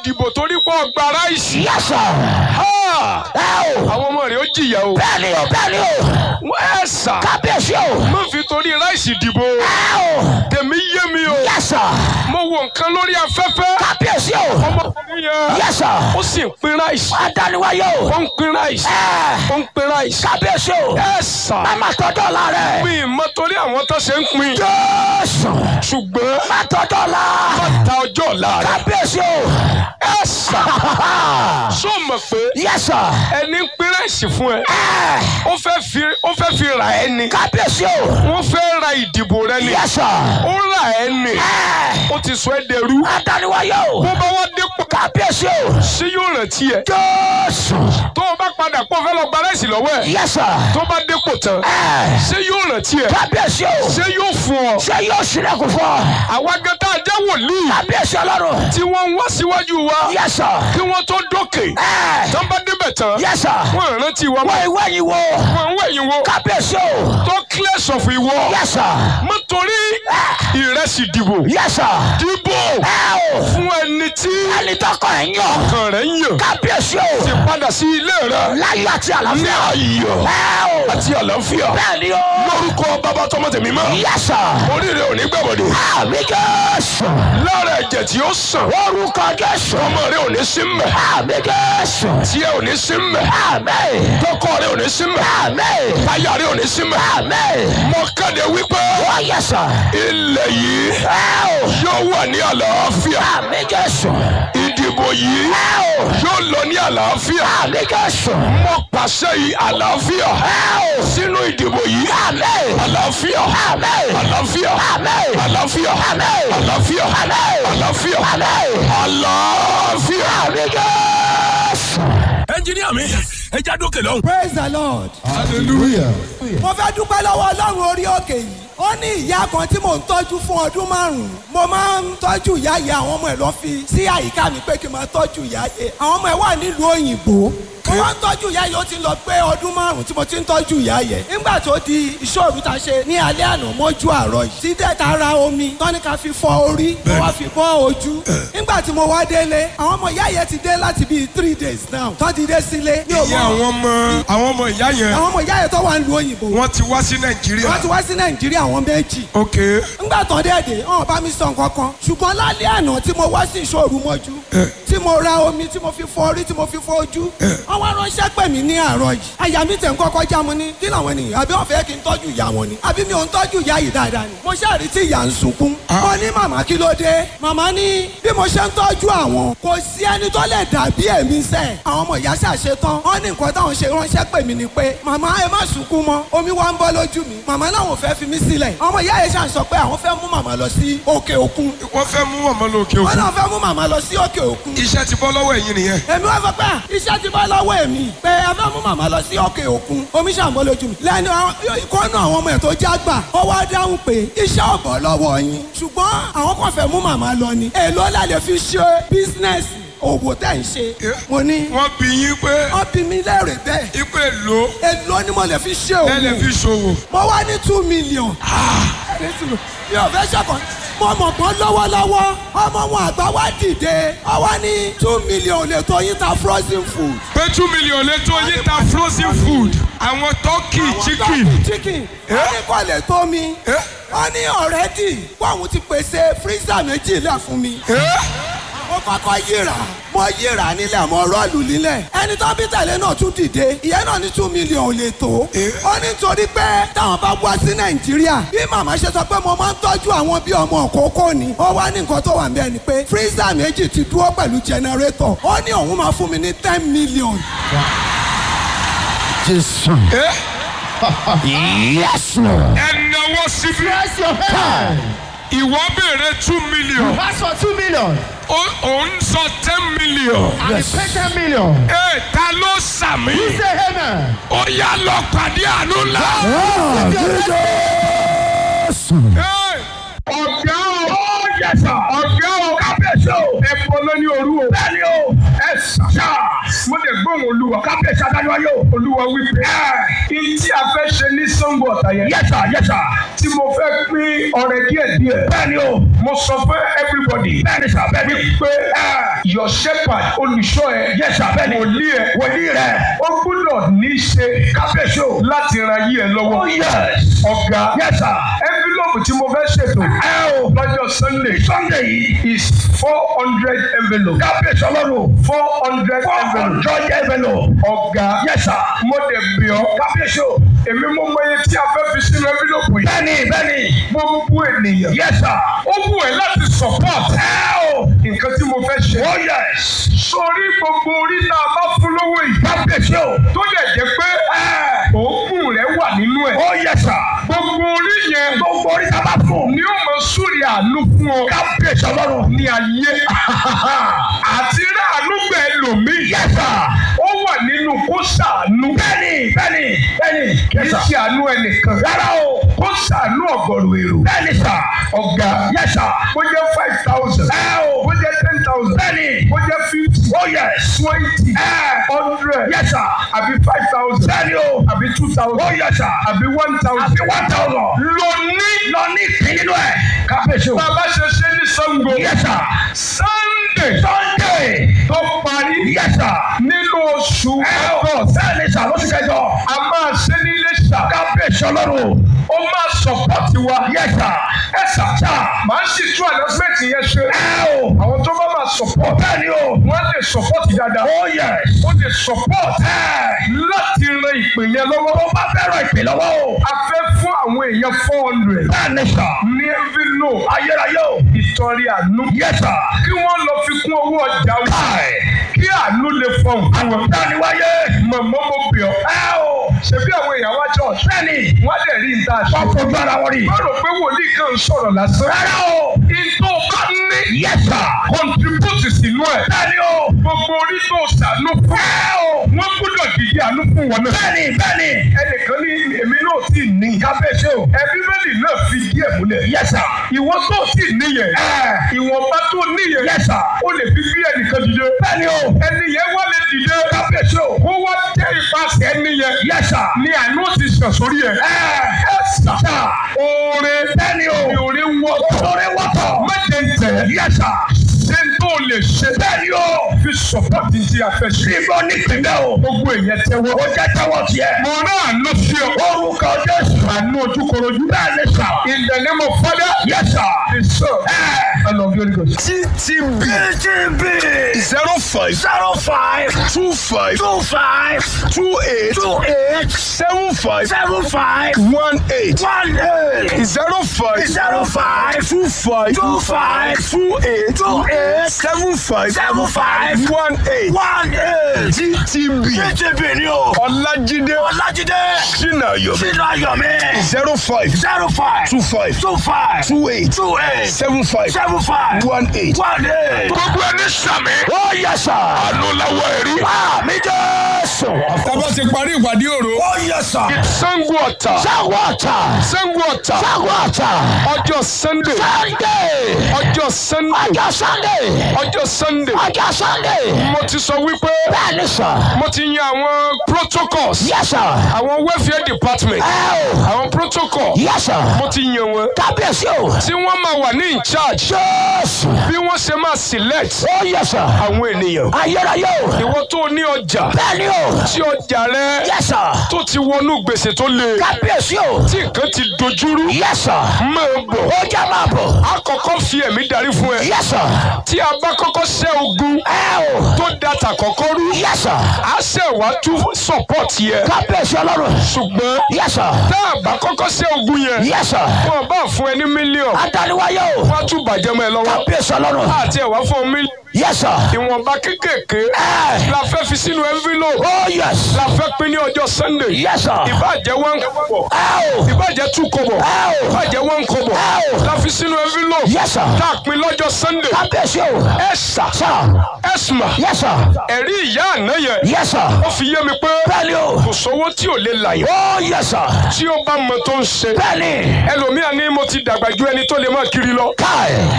dìbò torí pé ọgbà ráìsì. Yes sir. Ha! Ẹ o. àwọn ọmọ rẹ̀ ó jìyà o. Bẹ́ẹ̀ni o bẹ́ẹ̀ni o. wọ́n ẹ̀ sà. Kábíyèsí o. má fi torí ráìsì dìbò. Ẹ o. tèmi yé mi o. Yes sir. mo wo nǹkan lórí afẹ́fẹ́. Kábíyèsí o. ọmọkùnrin yẹn. Yes sir. ó sì ń pín ráìsì. Adániwáyé o. ó ń pín ráìsì. Ẹ. ó ń pín ráìsì. Kábíyèsí o. ẹ̀ sà. Màmá tọ́jọ́ la rẹ̀. mi mọ torí àwọn tó ṣe ń pín. Jésù. ṣùgbọ́n Má tọ́jọ́ la. ta ọjọ́ ọ̀la rẹ̀. Kábíyèsí o. ẹ̀ sà. sọ mọ̀ pé Yes sir. ẹni ń pín ráìsì fún ẹ. Ẹ. ó fẹ́ fi ó fẹ́ fi rà ẹ́ ni. Kábíyèsí o. wọ́n fẹ́ ra ìdìbò rẹ ni. Yes sir. ó rà ẹ́ ni. Ẹ. ó ti sọ ẹ́ dẹrú. Adániwáyé o. bó bá wá dépò Kábíyèsí o. ṣé yóò rántí ẹ. Jésù. tó o bá padà pọ̀ fẹ́ lọ gba ráìsì lọ́wọ́ ẹ̀. Yes sir. tó bá dépò tán Ẹ. ṣé yóò rántí ẹ. Kábíyèsí o. ṣé yóò fún ọ. Ṣé yóò ṣílẹ̀kùn fún ọ? àwa gẹ́tà jẹ́ wòlíì Kábíyèsí Ọlọ́run. tí wọ́n ń wá síwájú wa Yes sir. kí wọ́n tó dókè. Ẹ. tán bá débẹ̀ tán Yes sir. wọ́n rántí wa Wọ́n mọ́. ìwé yìí wo. wọ́n ń wẹ̀yìn wo Kábíyèsí o. tó clear sọ̀fù ìwọ. Yes sir. mo torí ìrẹsì dìbò Yes sir. dìbò Ẹ o. fún ẹni tí Ẹni tọkọ ẹ̀ ń yàn. ọkàn rẹ̀ ń yàn Kábíyèsí o. ti padà sí ilé rẹ̀ Láyọ̀ àti ní àlàáfíà. ayọ̀ Ẹ o. àti àlàáfíà Bẹ́ẹ̀ni o. lórúkọ bàbá tọmọ tèmi mọ́ Yes sir. oríire ò ní gbẹ̀bọ̀dé Àmì Jésù. lára ẹ̀jẹ̀ tí ó sàn Orúkọ Jésù. ọmọ rẹ ò ní sí mbẹ̀ Àmì Jésù. tí ẹ ò ní sí mbẹ̀ Àmì. tọkọ rẹ ò ní sí mbẹ̀ Àmì. táyà rẹ ò ní sí mbẹ̀ Àmì. mo kéde wípé Ó yẹ sọ. ilẹ̀ yìí Ẹ o. yóò wà ní àlàáfíà Àmì Jésù. ìdìbò yìí Ẹ o. yóò lọ ní àlàáfíà Àmì Jésù. mo pàṣẹ yìí àlàáfíà Ẹ o. sínú ìdìbò yìí Àmì. àlàáfíà Àmì. àlàáfíà Àmì. àlàáfíà Àmì. àlàáfíà Àmì. àlàáfíà Àmì. àlàáfíà. Àmì Jésù. ẹnjiníà mi ẹ já dókè lọ. praise the lord. hallelujah. mo fẹ́ dúpẹ́ lọ́wọ́ ọlọ́run orí òkè yìí ó ní ìyá kan tí mò ń tọ́jú fún ọdún márùn-ún mo máa ń tọ́jú ìyá yìí àwọn ọmọ ẹ̀ lọ fi sí àyíká mi pé kí n máa tọ́jú ìyá yìí àwọn ọmọ ẹ̀ wà nílùú òyìnbó mo máa ń tọ́jú ìyá yìí ó ti lọ pé ọdún márùn-ún tí mo ti ń tọ́jú ìyá yìí nígbà tó di ìṣòro ta ṣe ní alẹ́ àná mọ́jú àárọ̀ yìí tí dẹ́ta ra omi tọ́ni ká fi fọ orí mo wá fi bọ́ ojú nígbà tí mo wá délé àwọn ọmọ ìyá yẹn ti dé láti bíi three days now tọ́ ti dé sílé ní ìyá àwọn ọmọ àwọn ọmọ ìyá yẹn àwọn ọmọ ìyá yẹn tó wà nílùú òyìnbó wọ́n ti wá sí nàìjíríà. wọ́n ti wá sí nàìjíríà àwọn méjì. ok ńgbà tán dẹ́ẹ̀dẹ̀ ọ̀hún bá mi sọ nǹkan kan ṣùgbọ́n lálẹ́ àná tí mo wá sí ìṣòro mọ́jú tí mo ra omi tí mo fi fọ orí tí mo fi fọ ojú wọ́n wá ránṣẹ́ pè mí ní àárọ̀ yìí àyà mi tẹ̀ ń kọ́kọ́ já mo ní kí làwọn ènìyàn àbí wọ́n fẹ́ kí n tọ́jú ìyá wọn ni àbí mi ò ń tọ́jú ìyá yìí dáadáa ni mo ṣàrí tí ìyá ń sunkún mo ní màmá kí ló dé màmá ní bí mo ṣe ń tọ́jú àwọn kò sí ẹni tó lè dàbí èmi sẹ́ àwọn ọmọ ìyá ṣàṣe tán wọ́n ní nǹkan táwọn ṣe ránṣẹ́ pè mí ni pé màmá ẹ má sunkún mọ́ omi wá ń bọ́ lójú mi màmá láwọn ò fẹ́ fi mí sílẹ̀ ọmọ ìyá yẹn ṣàn sọ pé àwọn fẹ́ mú màmá lọ sí òkè òkun wọ́n fẹ́ mú ọmọ lókè wọ́n òkun. náà fẹ́ mú màmá lọ sí òkè òkun iṣẹ́ ti bọ́ lọ́wọ́ ẹ̀yin nìyẹn. èmi wá sọ pé à, iṣẹ́ ti bọ́ lọ́wọ́ èmi pé ẹ fẹ́ mú màmá lọ sí òkè òkun omi ṣàǹbọ̀ lójú mi lẹ́nu ìkọ́nù àwọn ọmọ ẹ̀ tó já gbà ó wá dáhùn pé iṣẹ́ ọ̀bọ̀ lọ́wọ́ yín ṣùgbọ́n àwọn kan fẹ́ mú màmá lọ ni èló la lè fi ṣe bísínẹ́sì òwò tẹ̀ ń ṣe mo ní wọ́n bí yín pé wọ́n bí mi lẹ́rìí bẹ́ẹ̀ ipò èlò èló ni mo lè fi ṣe ẹ lè òwò fi ṣòwò. mo wá ní two million mi ò fẹ́ ṣọ̀kan mo mọ̀ pọ́n lọ́wọ́lọ́wọ́ ọmọ wọn àgbà wá dìde ọ wá ní two million lè tó yín ta frozen food. pé two million lè tó yín ta frozen food àwọn turkey chicken. Turkey chicken wọ́n ní kò lè tó mi Eh? wọ́n ní ọ̀rẹ́dì wọ́n ti pèsè freezer méjì lẹ̀ fún mi. Eh? mo kọ́kọ́ yíra mo yíra nílẹ̀ mo rọ́ọ̀lù nílẹ̀ ẹni tó bí tẹ̀lé náà tún dìde ìyẹn náà ní two million ò lè tó ó ní torí pé táwọn bá wá sí nàìjíríà bí màmá ṣe sọ pé mo máa ń tọ́jú àwọn bí ọmọ òkókó ni ó wá ní nǹkan tó wà níbẹ̀ ni pé freezer méjì ti dúró pẹ̀lú generator ó ní òun máa fún mi ní ten million. Jésù. Eh? Yes Lord. ẹ náwó síbi Press your hand. ìwọ béèrè two million Pass for two million. ó- òun sọ ten million. And yes. pay ten million. ẹ ta ló sàmì. Say amen. ó yá lọ pàdé àánú ńlá. Jésù. Ẹ, ọ̀gá o ọ̀gá o kábíyèsí o. ẹ bọ́ lóní òru o. bẹ́ẹ̀ni o. ẹ ṣá mo lè gbọ́ gbóhùn olúwa. kábíyèsí adájọ́ yóò. olúwa wípé. kí tí a fẹ́ ṣe ní sango ọ̀tà yẹn. yẹ́sà yẹ́sà. tí mo fẹ́ pín ọrẹ díẹ̀ díẹ̀. bẹ́ẹ̀ni o. mo sọ fún everybody. bẹ́ẹ̀ni sà bẹ́ẹ̀ni. wípé your shepherd olùṣọ́ ẹ. yẹ́sà bẹ́ẹ̀ni. wòlíì ẹ. wòlíì rẹ̀. ó gbúdọ̀ ní í ṣe. kábíyèsí o. láti ran yí ẹ lọ́wọ́. oh yes. ọ̀gá. yẹ́sà. envelope tí mo fẹ́ ṣètò. ẹ o. lọ́jọ́ sunday. sunday yìí. is four hundred envelope. kábíyèsí ọlọ́run. four hundred four envelope. hundred envelope. ọ̀gá. yẹ́sà. mo dẹ̀ bí ọ. kábíyèsí o. èmi mo mọ iye tí a fẹ́ fi sínú envelope yìí. bẹ́ẹ̀ni bẹ́ẹ̀ni. gbogbo ènìyàn. yẹ́sà. ó wù ẹ́ láti support. ẹ o. nǹkan tí mo fẹ́ ṣe. oh yes. sórí gbogbo orí tá a bá fún lówó yìí. kábíyèsí o. tó dẹ̀ jẹ́ pé òógùn rẹ̀ wà nínú ẹ̀. oh yẹ́sà. gbogbo orí yẹn gbogbo orí tá a bá fún. ni ó mọ súrì àánú fún ọ. kábíyèsí ọlọ́run. ní ayé àti ráàánú gbẹ lòmíì. yẹ́sà. ó wà nínú kó ṣàánú. bẹ́ẹ̀ni bẹ́ẹ̀ni bẹ́ẹ̀ni. kì í ṣe àánú ẹnìkan. rárá o. kó ṣàánú ọ̀gọ̀rọ̀ èrò. bẹ́ẹ̀ni sà. ọ̀gá yẹ́sà. bó jẹ́ five thousand. ẹ o. bó jẹ́ ten thousand. bẹ́ẹ̀ni. bó jẹ́ fifty. oh yes. twenty. ẹ hundred. yẹ́sà. àbí five thousand. bẹ́ẹ̀ni o. àbí two thousand. oh yẹ́sà. àbí one thousand. àti one thousand. lọ ní. lọ ní ìpín nínú ẹ̀. kábíyèsí o. bàbá ṣe ṣe ní sango. yẹ́sà. sunday. sunday. tó parí. yẹ́sà. nínú oṣù ẹ o. august. bẹ́ẹ̀ni sà lóṣù kẹjọ. a máa ṣe nílé ṣá. kábíyèsí ọlọ́run. ó máa sọpọ́tì wa. yẹ́sà. ẹ sà. sà. màá sì tún announcement yẹn ṣe. ẹ o. àwọn tó bá máa support. bẹ́ẹ̀ni o. wọ́n lè support dáadáa. oh yes. ó lè support. ẹ láti ran ìpè yẹn lọ́wọ́. tó bá fẹ́ràn ìpè lọ́wọ́ o. a fẹ́ fún àwọn èèyàn four hundred. bẹ́ẹ̀ni sà. ní envelope. ayérayé o. ìtọ́rí àánú. yẹ́sà. kí wọ́n lọ fi kún owó ọjà wọn. káì. kí àánú lè fọhùn fún wọn. dáni wáyé. màmá mo bì ọ́. ẹ o. ṣebí àwọn èèyàn wá church. bẹ́ẹ̀ni. wọ́n á dẹ̀ rí níta ṣe. wọ́n fojú ara wọn rí. wọ́n rò pé wòlíì kan ń sọ̀rọ̀ lásán. rárá o. ìtò bá ní. yẹ́sà. contribute sínú ẹ̀. bẹ́ẹ̀ni o. gbogbo orí tó ṣàánú fún. ẹ o. wọ́n gbọ́dọ̀ dìde àánú fún wọn náà. bẹ́ẹ̀ni bẹ́ẹ̀ni. ẹnìkan ní èmi náà sì ní. kábíyèsí o. ẹbí bẹ́ẹ̀lì náà fi díẹ̀ múlẹ̀. yẹ́sà. ìwọ tó sì níyẹn. ẹ ìwọ̀nba tó níyẹn. yẹ́sà. ó lè fi bí ẹnìkan dìde. bẹ́ẹ̀ni o. ẹni yẹn wá lè dìde. kábíyèsí o. kó wá jẹ́ ìpàṣẹ ẹni yẹn. yẹ́sà. ni àánú ti sàn sórí ẹ̀. ẹ ẹ sà. sà. oore. bẹ́ẹ̀ni o. ni oore ń wọ́. olórí wọ́tọ̀. méje ń tẹ̀. yẹ́sà. ṣé n tó lè ṣe. bẹ́ẹ̀ni o. fi sọ̀pọ̀tì tí a fẹ́ ṣe. níbo ní pínlẹ̀ o. gbogbo èèyàn tẹ́wọ́. ó jẹ́ tẹ́wọ́ tiẹ̀. mo náà ló sí ọ. orúkọ jésù. àánú ojúkorojú. bẹ́ẹ̀ni sà. in the name of father. yẹ́sà. the son. ẹ and of the holy ghost. ttb btb zero five zero five two five two five two eight two eight seven five seven five one eight one eight zero five zero five two five two five two eight two eight seven five seven five one eight one eight ttb btb ni o ọlájídé ọlájídé sinayomi sínú ayọ̀mí zero five zero five two five two five two eight two eight seven five seven five one eight. one eight. gbogbo ẹni sàmì. ó yẹ sà. àánú lọ́wọ́ ẹ̀rí. àmì jésù. tábà ti parí ìpàdé òru. ó yẹ sà. sango ọ̀tà. sáwọ́ ọ̀tà. sango ọ̀tà. sáwọ́ ọ̀tà. ọjọ́ sunday. sunday. ọjọ́ sunday. ọjọ́ sunday. ọjọ́ sunday. ọjọ́ sunday. mo ti sọ wípé bẹ́ẹ̀ni sà. mo ti yan àwọn protocols. yẹ sà. àwọn welfare department. ẹ o. àwọn protocol. yẹ sà. mo ti yan wọn. kábíyèsí o. tí wọ́n máa wà ní in charge. jésù. bí wọ́n ṣe máa select ó yẹ sà. àwọn ènìyàn. ayérayé o. ìwọ tó ní ọjà. bẹ́ẹ̀ni o. tí ọjà rẹ yẹ sà. tó ti wọnú gbèsè tó le. kábíyèsí o. tí nǹkan ti dojúrú. yẹ sà. máa bọ̀. ó jẹ́ máa bọ̀. a kọ́kọ́ fi ẹ̀mí darí fún ẹ. yẹ sà. tí a bá kọ́kọ́ ṣẹ́ ogun ẹ o. tó data kọ́kọ́ rú. yẹ sà. a ṣẹ̀ wá tún support yẹ. kábíyèsí ọlọ́run. ṣùgbọ́n yẹ sà. tá a bá kọ́kọ́ ṣẹ́ ogun yẹn. yẹ sà. wọn bá fún ẹ ní mílíọ̀nù. adániwáyé o. wọ́n á tún bàjẹ́ mọ́ ẹ lọ́wọ́. kábíyèsí ọlọ́run. àti ẹ̀ wá fún ọ mílíọ̀nù. yẹ sà. ìwọ̀nba kékèké ẹ. la fẹ́ fi sínú envelope. ó yẹs. la fẹ́ pín ní ọjọ́ sunday. yẹ sà. ìbàjẹ́ one kọ́bọ̀. ẹ o. ìbàjẹ́ two kọ́bọ̀. ẹ o. ìbàjẹ́ one kọ́bọ̀. ẹ o. la fi sínú envelope. yẹ sà. tá a pín lọ́jọ́ sunday. kábíyèsí o. ẹ sà sà. ẹsùnmà yẹ sà. ẹ̀rí ìyá àná yẹn. yẹ sà. ó fi yé mi pé bẹ́ẹ̀ni o. kò sówó tí ò lè là yẹn. ó yẹ sà. tí ó bá mọ tó ń ṣe. bẹ́ẹ̀ni. ẹlòmíà ní mo ti dàgbà ju ẹni tó lè máa kiri lọ. káì. mo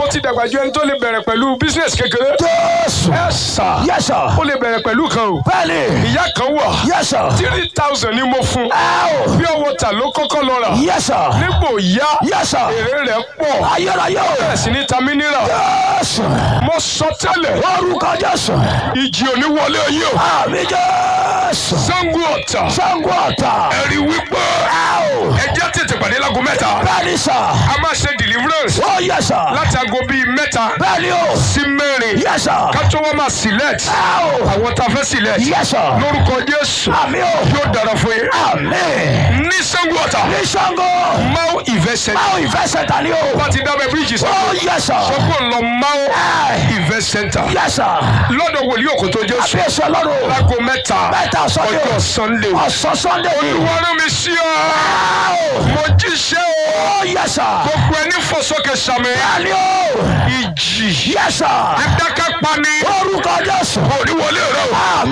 mo ti dàgbà ju ẹni tó lè bẹ̀rẹ̀ pẹ̀lú business kékeré. Jésù. ẹ sà Yes sir. ó lè bẹ̀rẹ̀ pẹ̀lú kan o. Bẹ́ẹ̀ni. ìyá kan wà Yes sir. three thousand ni mo fún Ẹ o. bí ọwọ́ ta ló kọ́kọ́ lọ rà Yes sir. nígbò yá Yes sir. èrè rẹ̀ pọ̀ Ayérayé o. bẹ́ẹ̀ sì ní ta mineral Jésù. mo sọ tẹ́lẹ̀ Orúkọ Jésù. ìjì òní wọlé yìí o Àmì Jésù. Ṣàngó Ọ̀tà Ṣàngó ọ̀tà. ẹ̀rí wípé Ẹ o. ẹjẹ́ tètè pàdé lágo mẹ́ta Bẹ́ẹ̀ni sà. a máa ṣe deliverance Ó yẹ sà. láti aago bíi mẹ́ta Bẹ́ẹ̀ni o. sí mẹ́rin Yẹ sà. ká tó wọ́n máa select Ẹ o. àwọn tá a fẹ́ select Yẹ sà. lórúkọ Jésù Àmì o. yóò dára fún yín Àmì. ní Ṣàngó Ọ̀tà Ní Ṣàngó. Mau Event Center Báwo ìfẹ́ sẹ̀ta ni o? bá ti dábẹ́ bíríìjì Ó sọ́kò yẹ sà. sọ́kò ń lọ Mau Ẹ. Event Center Yẹ sà. lọ́dọ̀ wòlíì Òkòtó Jésù Àbí èso ọlọ́run. láago mẹ́ta Mẹ́ta Sunday. ọjọ́ Sunday Ọ̀sán Sunday ni. wọ́n rán mi sí ọ Ẹ o. mo jíṣẹ́ o Ó yẹ sà. gbogbo ẹni fọsọkè sàmì Bẹ́ẹ̀ni o. ìjì Yẹ sà. adákápá ni Orúkọ Jésù. òní wọlé rẹ o Àmì